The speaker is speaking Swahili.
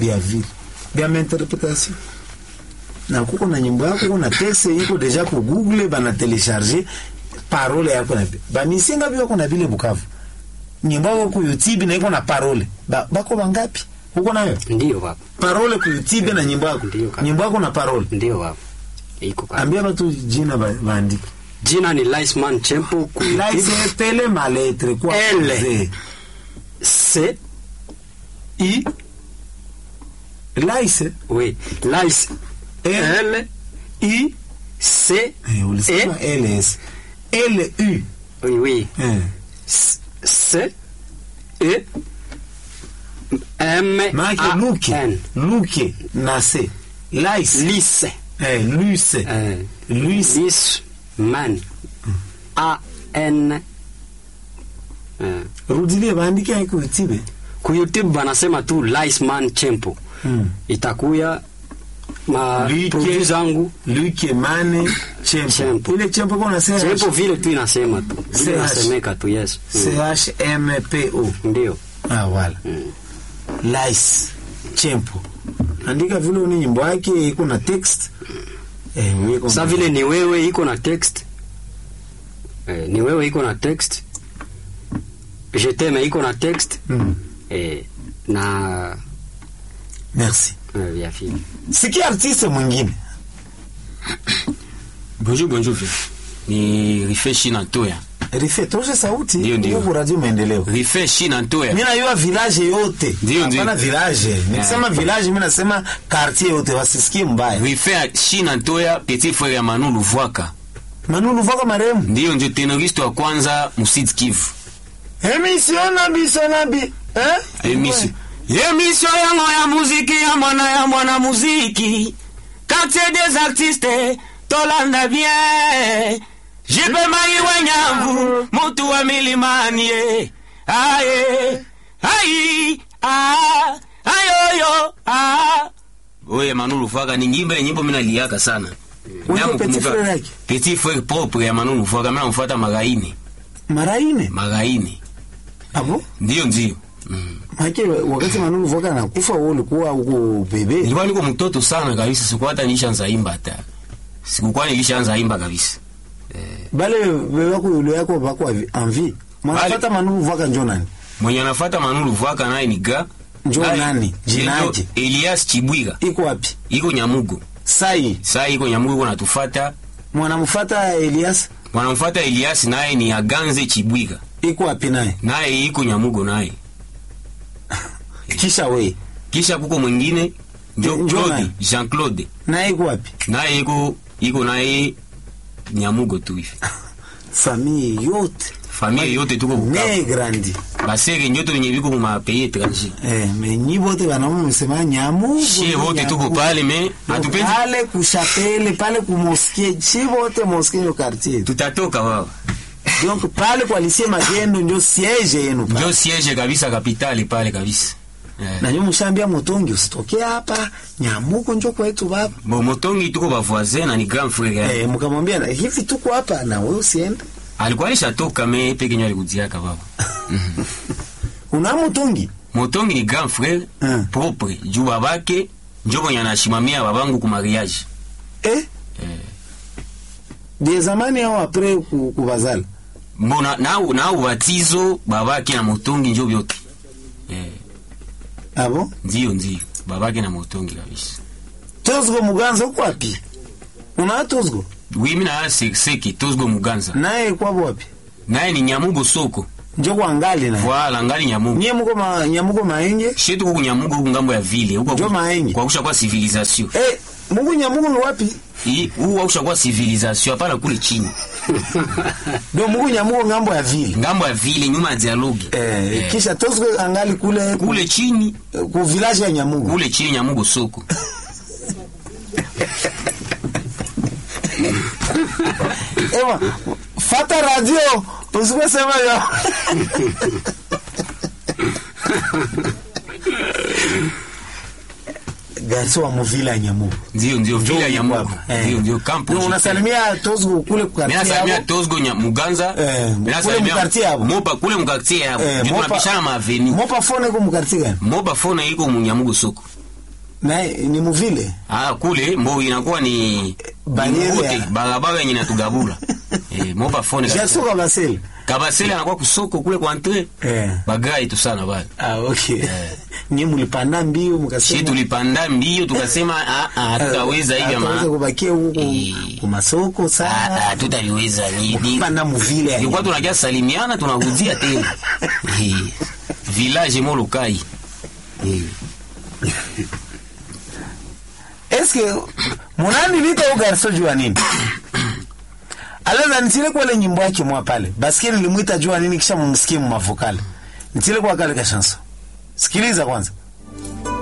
bya vile bya interpretation na kuko na nyimbo yako kuna texte iko deja ku google bana telecharger parole yako na bamisinga biko na vile bukavu nyimbo yako ku youtube na iko na parole ba, bako bangapi uko nayo Ndio baba. parole ku youtube na nyimbo yako Ndio, kaka. nyimbo yako na parole Ndio baba. Iko kaka. ambia batu jina ba- baandike Jina ni Liceman Chempo ku laise tele maletre kwa L. Z. C I laise oui, Lice L. L I C eh, ulisema ls lu oui oui eh. C C E M maake A luke N luke na se laise Lice eh, luse eh, luse Lice Man A N eh. rudilie baandike aiko youtube ku YouTube banasema tu Liceman Chempo mm. itakuya ma Like. produit zangu luke mane chempo Chempo. ile chempo kona Chempo vile tu inasema tu vile CH. inasemeka tu yes mm. chmpo ndio ah, wala lice chempo andika vile uni nyimbo yake iko na text eh, weko sa vile ni wewe iko na text eh, ni wewe iko na text je t'aime iko na text mm. eh, na merci eh, vya vile sikia artiste mwingine Bonjour, bonjour. vieux. Ni Rife Shina Ntoya. rife toshe sauti Ndio, ndio. huku radio maendeleo Rife Shina Ntoya. mi najua village yote Ndio, ndio. hapana village nikisema village mi nasema quartier yote wasisikie mbaya Rife Shina Ntoya, petit frère ya Manu Luvwaka. manulu vaka maremu Ndiyo ndio tenoriste wa kwanza Musid Kivu. emission na biso na bi eh? Emission. Emission yango ya muziki ya mwana ya mwana muziki. Quartier des artistes, tolanda bien. Jipe mai wenyambu, mutu wa milimani ye. Aye, ai, ah, ayoyo, ah. Oye Manu Luvwaka ni nyimbo nyimbo mina liaka sana. Wewe Namu petit kumbuka- frère yake? Petit frère propre ya Manu Luvwaka mina mfuata Magaini. maraine Magaini. abo Ndiyo ndio. Mm. make wakati manulu vaka nakufa wewe ulikuwa uko bebe Nilikuwa niko mtoto sana kabisa, sikuwa hata nilishaanza imba hata. Sikukuwa nilishaanza imba kabisa. bale bebe wako yule yako bako envie mwanafata manulu vaka njo nani Mwenye anafuata Manulu Vwaka naye ni ga Njo naye- nani? Jinaje? njo Elias Chibwiga. iko wapi Iko Nyamugo. sai Saa iko Nyamugo iko natufata. mwanamfata Elias Wanamfuata Elias naye ni Aganze Chibwiga. iko wapi naye Naye iko Nyamugo naye. kisha we Kisha kuko mwingine njo Njo Claude, nani? Jean-Claude. naye iko wapi Naye iko iko naye Nyamugo tu hivi. famille yote Familia yote tuko Bukavu. ne grandi Basere nyoto wenye biko mu pays étranger. eh me nyi bote banamu msema nyamu Shie wote tuko pale me hatupendi pale kushapele pale kumoskie chi bote moskie yo quartier tutatoka wao. donc pale kwa lisie magendo njo siege yenu pale Ndio siege kabisa kapitali pale kabisa. Eh. na nyo mshambia motongi usitoke hapa nyamuko njo kwetu baba Bo motongi tuko ba voisin na ni grand frère. yake. eh mkamwambia na hivi tuko hapa na wewe usiende Alikuwa alishatoka me peke nyo alikujiaka baba. una motongi Motongi ni grand frère Mm. propre. Juu babake njo mwenye anashimamia babangu ku mariage. eh de zamani au après ku- kubazala Mbona na na ubatizo babake na motongi njo vyote. Eh, abo ndio ndio. Babake na motongi kabisa. tozgo muganza uko wapi una tozgo Oui, mimi na seki tozgo muganza. naye kwabo wapi Naye ni Nyamugo soko. njo kwa ngali na Voilà, ngali Nyamugo. nyie muko ma, nyamuko maenge Shetu huku Nyamugo huku ngambo ya vile. Huko Njo maenyi. kwa kusha kwa civilisation. eh muko nyamuko ni wapi Hii huu wakusha kwa civilisation hapana kule chini. do muko nyamuko ngambo ya vile Ngambo ya vile nyuma ya dialogue. eh, Eh, kisha tozgo angali kule kule chini, ku village ya nyamuko kule chini Nyamugo soko. Ewa, fata radio usiposema yo garso wa muvila ya nyamuko Ndio ndio vile ya Nyamugo. Eh. Ndio ndio campo. Ndio unasalimia tozgo kule Mimi kukartia nasalimia yabo Tozgo nya Muganza. Eh, Mimi kule nasalimia mkartie hapo. Mopa kule mkartie hapo. Eh, Ndio Mopa- tunapishana ma avenue. mopa fone ko mukartia gani Moba fona iko mu Nyamugo soko. na ni muvile ah kule mbo inakuwa ni Bariere ni mbote, ya- barabara yenye natugabula eh moba fone jasoka basele kabasele anakuwa kusoko kule kwa entre eh. bagai tu sana bale ah, okay nyie mulipanda mbio shi mkasema tulipanda mbio tukasema ah ah hatutaweza hivi Hatutaweza ama kubakia huko Eh. kumasoko ah sana ah tutaliweza ni ni panda muvile ilikuwa tunakia salimiana tunarudia tena Eh, village molukai Eh. eske munani lita ugarso jua nini alaza nitile kwale nyimbo yake mwa pale basikiri limwita jua nini kisha mumsikie mumavokale nitile kwa kale ka chanson sikiliza kwanza